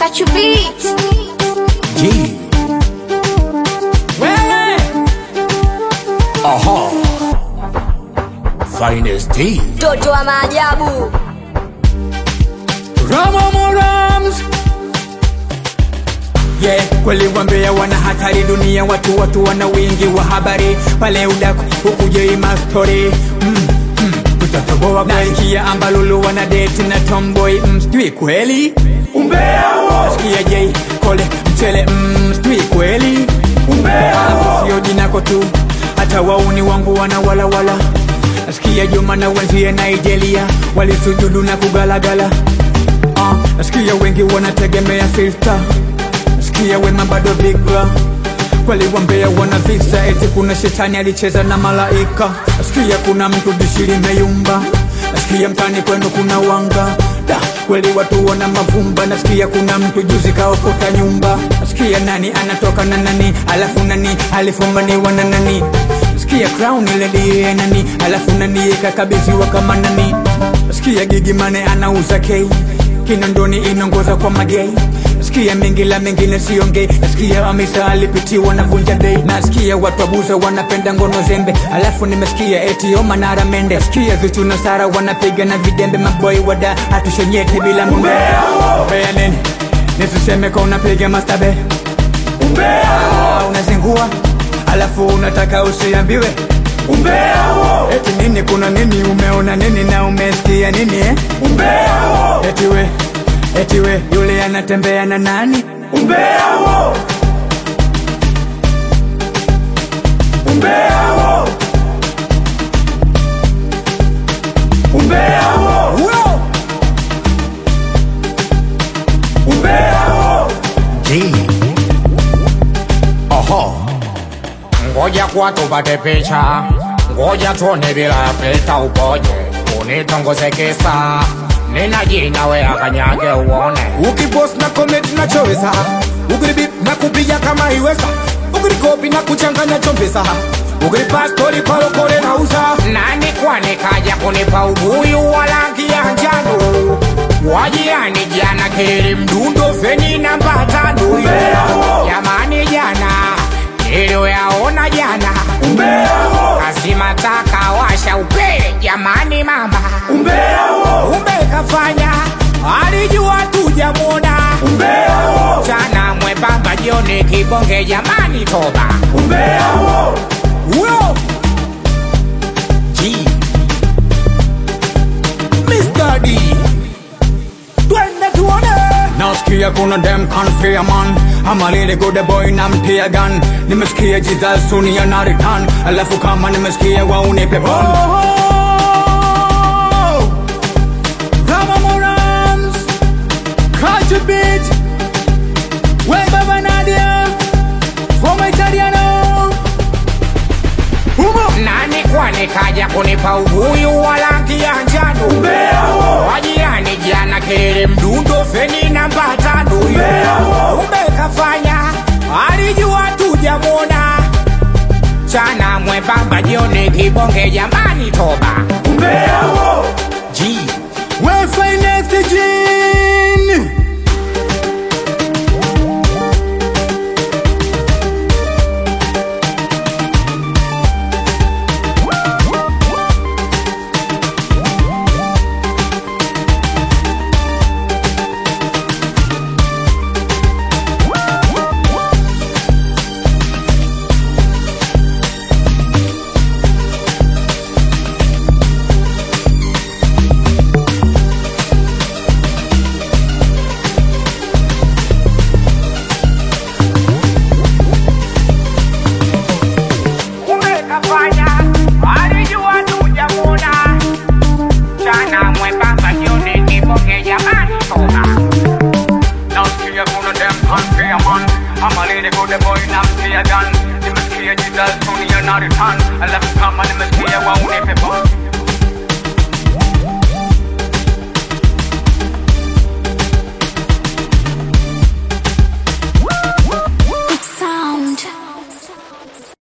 Got you beat. G. Wewe. Aha. Finest D. Mtoto wa maajabu. Rama Morams. Yeah, kweli wambea wana hatari dunia, watu watu wana wingi wa habari pale udaku ukuje mastori mm, mm, tutatoboa nasikia ambalulu wana date na tomboy mm, sijui kweli umbea nasikia J kole mchele mm, sijui kweli umbea sio jinako tu hata wauni wangu wana walawala nasikia Juma na wenzie Nigeria walisujudu na kugalagala uh, nasikia wengi wanategemea filter nasikia wema bado bigla kweli wambea wana visa eti kuna shetani alicheza na malaika nasikia kuna mtu dishi limeyumba nasikia mtani kwenu kuna wanga da kweli watu wana mavumba nasikia kuna mtu juzi kaokota nyumba nasikia nani anatoka na nani alafu nani alifumaniwa na nani nasikia crown ile ndiye nani alafu nani ikakabidhiwa kama nani nasikia gigi mane anauza kei kinondoni inaongoza kwa magei nasikia mengi la mengine siongei nasikia amisa alipitiwa na vunja dei nasikia watu abuza wanapenda ngono zembe alafu nimesikia eti omanara mende nasikia vitu na sara wanapiga na vidembe maboi wada hatushonyete bila mbea mbea nini nisiseme kwa unapiga mastabe umbea unazingua alafu unataka usiambiwe umbea eti nini kuna nini umeona nini na umesikia nini eh? umbea eti we eti we yule anatembea na nani umbea umbea umbea Uyo. umbea G. Oho. Ngoja kwa tupate picha, ngoja tuone bila filta upoje, unitongoze kisa nina jina we akanyage uone ukipost na comment nachoweza ukiribip na kupiga kama iweza ukirikopi na kuchanganya chombeza ukiripa stori palokole na uza nani kwani kaja kunipa ubuyu wa rangi ya njano wajiani jana kili mdundo feni namba tano jamani jana niliyoyaona jana kazima taka washa upele jamani mama umekafanya alijua tujamwona chana mwembamba jioni kibonge jamani toba huyo G. Mr. D twende tuone nasikia kuna dem kanfia man ama lile good boy na mtia gun nimesikia jesus sunia na return alafu kama nimesikia wauni pepon Rama Morans Catch a beat We Baba Nadia From Italiano Humo nani kwani kaja kunipa ubuyu wa rangi ya njano wajirani jana kelele mdundo feni namba tano umekafanya alijua tujamwona chana mwembamba jioni kibonge jamani toba G. We finest Jean umekafanya alijua tujamwona chana mwembamba jioni kibonge jamani toba nasikia kuna dem kanfia man ama lile good boy na mtia gun nimesikia jesus sunia na return alafu kama nimesikia wauni pepon